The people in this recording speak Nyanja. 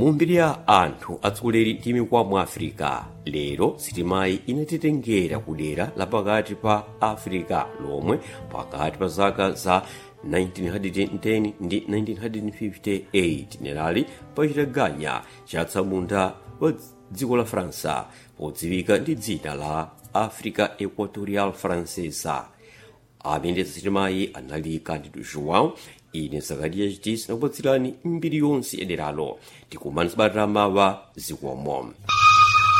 mu mbiri ya anthu atsogoleri ndi mikwa mu africa lero sitimayi inatitengera ku dera lapakati pa africa lomwe pakati pa zaka za 1910 ndi 1958 nerali pachitaganya chatsamunda wa dziko la faransa podziwika ndi dzina la africa equatorial francesa amendetsa sitimayi anali candido joão ine zakariya chitisi nakupatsirani mbiri yonse yaderalo tikumana sabatira mawa zikomo